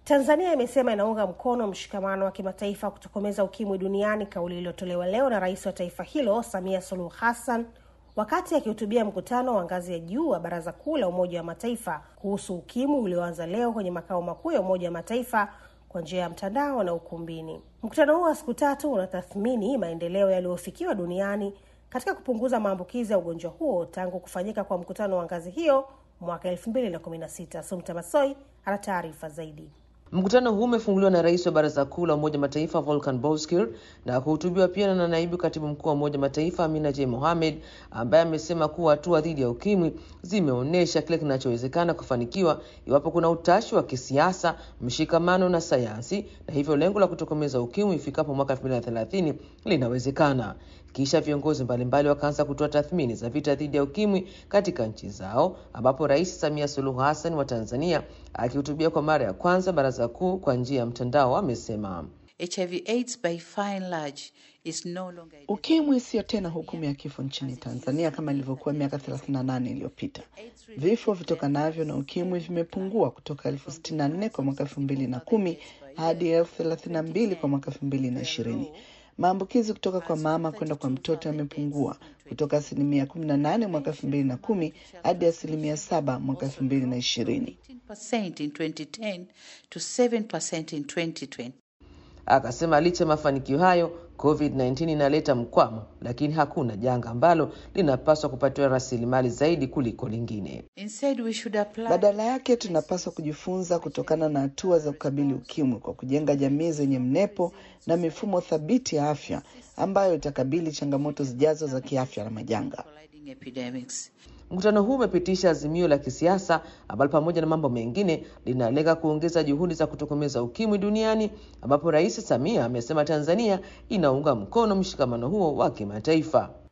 Tanzania imesema inaunga mkono mshikamano wa kimataifa kutokomeza ukimwi duniani, kauli iliyotolewa leo na rais wa taifa hilo Samia Suluhu Hassan wakati akihutubia mkutano wa ngazi ya juu wa Baraza Kuu la Umoja wa Mataifa kuhusu ukimwi ulioanza leo kwenye makao makuu ya Umoja wa Mataifa kwa njia ya mtandao na ukumbini. Mkutano huo wa siku tatu unatathmini maendeleo yaliyofikiwa duniani katika kupunguza maambukizi ya ugonjwa huo tangu kufanyika kwa mkutano wa ngazi hiyo mwaka elfu mbili na kumi na sita. Sumta Masoi ana taarifa zaidi. Mkutano huu umefunguliwa na rais wa baraza kuu la Umoja Mataifa Volkan Bozkir na kuhutubiwa pia na naibu katibu mkuu wa Umoja Mataifa Amina J Mohamed, ambaye amesema kuwa hatua dhidi ya ukimwi zimeonyesha kile kinachowezekana kufanikiwa iwapo kuna utashi wa kisiasa, mshikamano na sayansi, na hivyo lengo la kutokomeza ukimwi ifikapo mwaka 2030 linawezekana. Kisha viongozi mbalimbali wakaanza kutoa tathmini za vita dhidi ya ukimwi katika nchi zao, ambapo Rais Samia Suluhu Hassan wa Tanzania akihutubia kwa mara ya kwanza baraza kuu kwa njia ya mtandao amesema HIV AIDS by far and large is no longer Ukimwi siyo tena hukumu ya kifo nchini Tanzania kama ilivyokuwa miaka 38 iliyopita. Vifo vitokanavyo na ukimwi vimepungua kutoka elfu sitini na nne kwa mwaka elfu mbili na kumi hadi elfu thelathini na mbili kwa mwaka elfu mbili na ishirini. Maambukizi kutoka kwa mama kwenda kwa mtoto yamepungua kutoka asilimia 18 mwaka 2010 hadi asilimia 7 mwaka 2020. 18% in 2010 to 7% in 2020. Akasema licha ya mafanikio hayo, COVID-19 inaleta mkwamo, lakini hakuna janga ambalo linapaswa kupatiwa rasilimali zaidi kuliko lingine. Instead, we should apply Badala yake tunapaswa kujifunza kutokana na hatua za kukabili ukimwi kwa kujenga jamii zenye mnepo na mifumo thabiti ya afya ambayo itakabili changamoto zijazo za kiafya na majanga. colliding epidemics. Mkutano huu umepitisha azimio la kisiasa ambalo pamoja na mambo mengine linalenga kuongeza juhudi za kutokomeza ukimwi duniani, ambapo Rais Samia amesema Tanzania inaunga mkono mshikamano huo wa kimataifa.